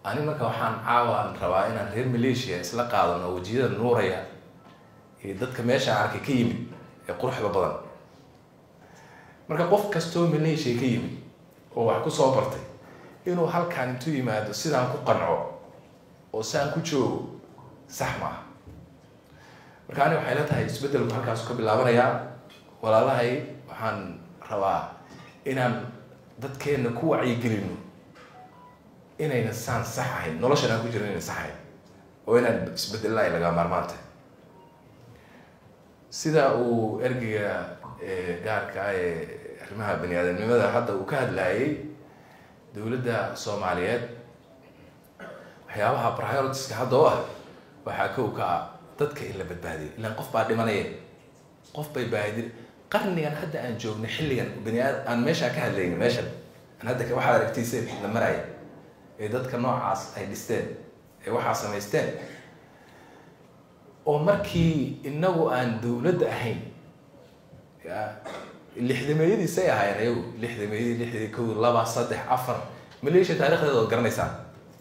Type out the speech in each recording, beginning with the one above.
ani marka waxaan caawaan rabaa inaan reer malaysia isla qaadano wejiyada nuuraya iyo dadka meesha arkay ka yimid ee quruxda badan marka qof kastoo malaysia ka yimid oo wax ku soo bartay inuu halkaan intuu yimaado sidaan ku qanco oo saan ku joogo sax maaha marka ani waxay la tahay isbeddelku halkaasu ka bilaabanayaa walaalahay waxaan rabaa inaan dadkeenna ku wacyigelino inayna saan sax ahayn noloshan aan ku jirin inayna sax ahayn oo inaan isbedelna ay lagaa maarmaanta sida uu ergeyga gaarka ah ee arrimaha bani aadamnimada hadda uu ka hadlayay dowladda soomaaliyeed waxyaabaha prioritiska hadda u ah waxaa kow ka ah dadka in la badbaadiyo ilaan qof baa dhimanaya qof bay baadi qarnigan hadda aan joogno xilligan bani aad aan meeshaa ka hadlayno meeshan aan hadda waxaad aragtiiseen la maraya ee dadka noocaas ay dhisteen ee waxaa samaysteen oo markii inagu aan dowladda ahayn ya lixdameeyadiisay ahaayeen ayagu lixdameeyadii lixdii kow laba saddex afar maleeshiya taarikhdeeda ood garanaysaan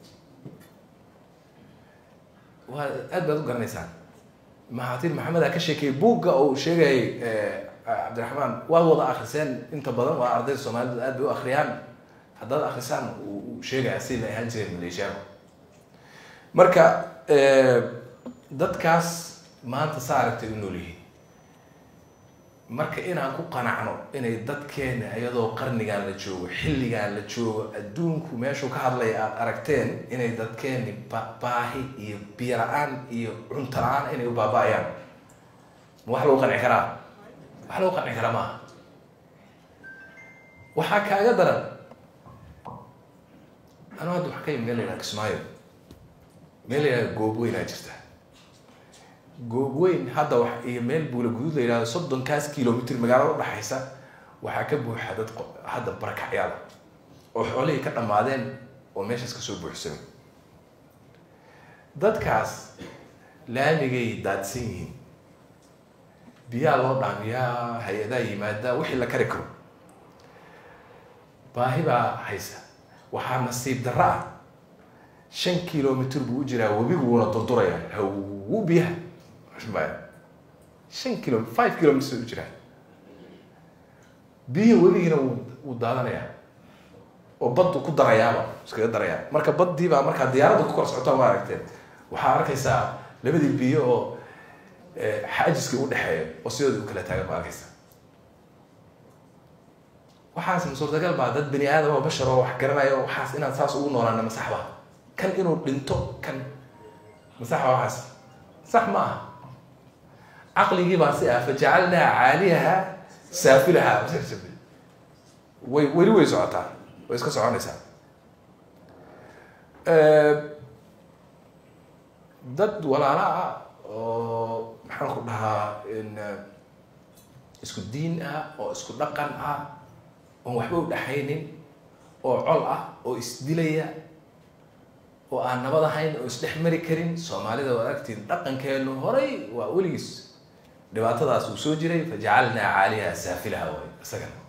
waa aad baad u garanaysaan mahatir maxamedaa ka sheekeeyey buugga uu sheegayay cabdiraxmaan waad wada akriseen inta badan waa ardayda soomaalida aad bay u akriyaan haddaad akrisaan uu sheegaya si la ahaan jireen maleeshiyaanku marka dadkaas maanta saa aragtay u nool yihiin marka inaan ku qanacno inay dadkeena iyadoo qarnigan la joogo xilligan la joogo adduunku meeshuu ka hadlaya aada aragteen inay dadkeeni baahi iyo biyo la-aan iyo cunto la-aan inay u baaba-ayaan ma wax lagu qanci karaa wax lagu qanci karaa maaha waxaa kaaga daran anu hadda wax ka yimi meel la yidhaha kismaayo meel la yidhaha goobweynaa jirta goobweyn hadda wax iyo meel buula guduud la yidhahdo soddonkaas kilomitr magaalada udhaxaysa waxaa ka buuxa dad hadda barakacyaal oo xoolihii ka dhammaadeen oo meeshaas kasoo buuxsamay dadkaas laamigay daadsan yihiin biyaa loo dhaamiyaa hay-adaa yimaada wixii la kari karo baahi baa haysa waxaa nasiib darro ah shan kilomitr buu u jiraa webiguuna durduraya hawu biyaha shan kilo five kilometers u jiraa biyihii webigiina wuu daadanayaa oo baddu ku darayaaba iskaga darayaa marka baddii baa markaa diyaaradda ku kor socota ma aragteen waxaa arkaysaa labadii biyo oo xaajiska u dhexeeya oo sidooda u kala taagan ma arkaysaa waxaas ma suurtagal baa dad bani aadam oo bashar oo wax garanaya oo waxaas inaan saas ugu noolaana masaxba kan inuu dhinto kan masaxba waxaas sax ma aha caqligii baa si ah fajacalnaa caaliyaha saafilaha way weli way socotaa way iska soconaysaa dad walaala ah oo maxaan ku dhahaa isku diin ah oo isku dhaqan ah oon waxba u dhexaynin oo col ah oo isdilaya oo aan nabad ahayn oo isdhex mari karin soomaalida waa aragtiin dhaqankeenu horay waa weligiis dhibaatadaas uu soo jiray fajacalnaa caaliha saafilaha way isagana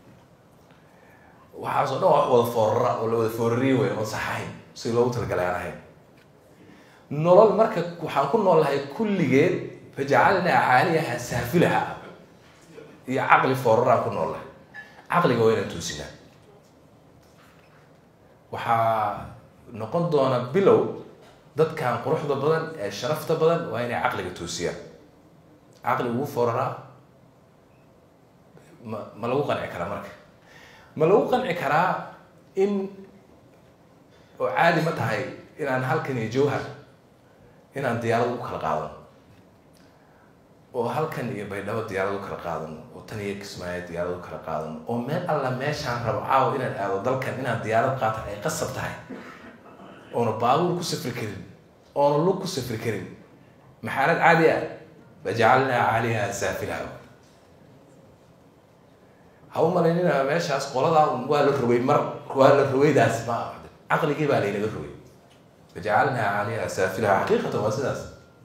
waxaas oo dhan wax wada foorara oo la wada foorariye way oon saxahayn si loogu talagalay aan ahayn nolol marka waxaan ku noolahay kulligeed fajacalnaa caaliyaha saafilaha iyo caqli fooraraan ku noolahay caqliga waa inaan toosinaa waxaa noqon doona bilow dadkan quruxda badan ee sharafta badan waa inay caqliga toosiyaan caqli ugu foraraa ma ma lagu qanci karaa marka ma lagu qanci karaa in oo caadi ma tahay inaan halkan iyo jawhar inaan diyaarad u kala qaadano oo halkan iyo baydhabo diyaarad u kala qaadano oo tan iyo kismaayo diyaarad u kala qaadano oo meel alla meeshaan rabo caawa inaan aado dalkan inaan diyaarad qaata ay qasab tahay oona baabuur ku safri karin oona lug ku safri karin maxaalad caadi ah fajacalnaa caaliha saafilaha ha u malaynina meeshaas qoladaa waa la rogay mar waa la rogaydaas ma caqligii baa laynaga rogay fajacalnaa caaliha saafilaha xaqiiqatan waa sidaas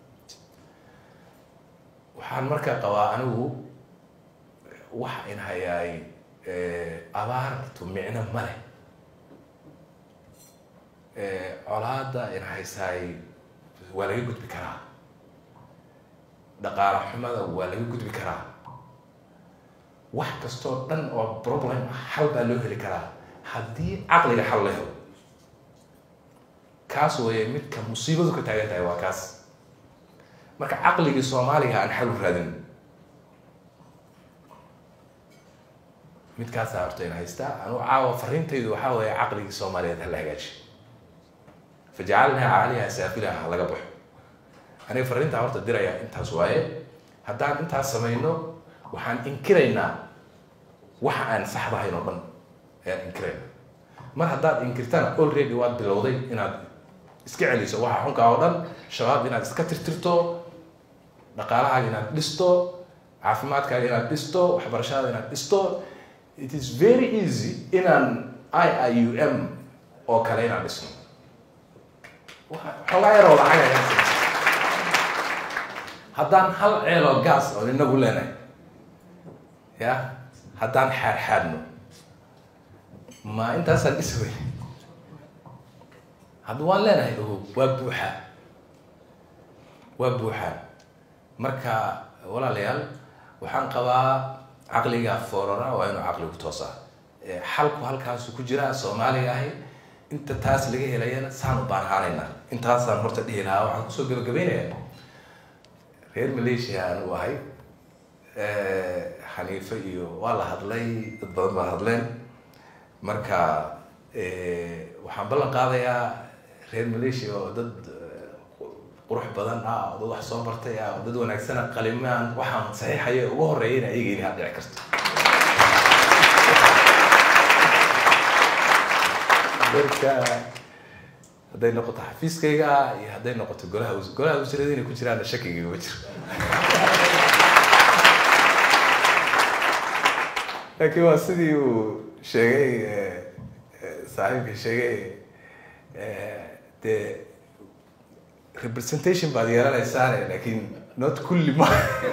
waxaan markaa qabaa anigu wax in hayaay abaartu micno ma leh colaada ina haysaay waa laga gudbi karaa dhaqaala xumada waa laga gudbi karaa wax kastoo dhan oo problem xal baa loo heli karaa haddii caqliga xal la helo kaas weeye midka musiibadu ka taagan tahay waa kaas marka caqligii soomaaliga aan xal u raadin midkaasaa horta ina haystaa anugu caawa fariintaydu waxaa weeye caqligii soomaaliyeed hala hagaaji fajacalnaa caaliha saafilaha ha laga baxo aniga fariintaa horta diraya intaas waaye haddaan intaas samayno waxaan inkiraynaa waxa aan saxdahayn oo dhan ayaan inkirayna mar haddaad inkirtana already waad bilowday inaad iska celiso waxa xunkaa oo dhan shabaab inaad iska tirtirto dhaqaalahaaga inaad dhisto caafimaadkaaga inaad dhisto waxbarashadaada inaad dhisto it is very easy inaan i i u m oo kale inaan dhisno xoogaa yaroo lacag ayaan haddaan hal ceeloo gaas oo inagu leenahay ya haddaan xaadxaadno ma intaasaan dhisi wey hadda waan leenahay ogo waa buuxaa waa buuxaa marka walaalayaal waxaan qabaa caqliga foorara waa inuu caqligu toosaa xalku halkaasu ku jiraa soomaaliga ahi inta taas laga helayana saan u baanhaanayna intaasaan horta dhihi lahaa waxaan kusoo gabagabeynaya reer malaysia aanu ahay xaniife iyo waa la hadlay dad badan baa hadleen marka waxaan ballan qaadayaa reer malaysia oo dad qurux badan ah oo dad wax soo bartay ah oo dad wanaagsana qalimaan waxaan saxiixaya ugu horeeya in ayaga inaad dhici karto marka hadday noqoto xafiiskayga iyo hadday noqoto golaha golaha wasiirada inay ku jiraanna shakigayga ma jiro laakiin waa sidii uu sheegay saaxiibka sheegay dee representation baad yeelanaysaane laakiin not kulli ma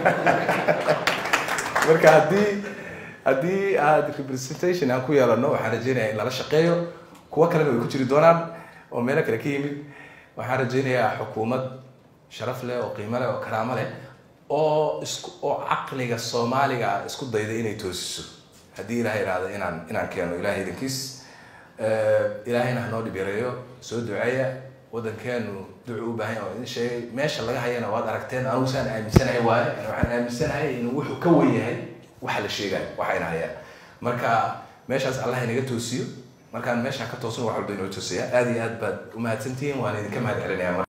marka haddii haddii aad representation aan ku yeelano waxaan rajeynaya in lala shaqeeyo kuwo kalena way ku jiri doonaan oo meelo kale ka yimid waxaan rajeynayaa xukuumad sharaf leh oo qiimo leh oo karaamo leh oo isku oo caqliga soomaaliga isku dayda inay toosiso haddii ilahay ihahdo inaan inaan keeno ilahay idankiis ilaahayna hanoo dhib yareeyo soo duceeya waddankeenu ducu u baahan oo idin sheegay meesha laga hayana waad aragteen anigu saan aaminsanahay waaye waxaan aaminsanahay inuu wuxuu ka wen yahay waxa la sheegayo waxayna hayaan marka meeshaas allah inaga toosiyo markaan meeshaan ka toosno wax walba inoo toosaya aada iyo aad baad umahadsantihiin waan idinka mahad celinaya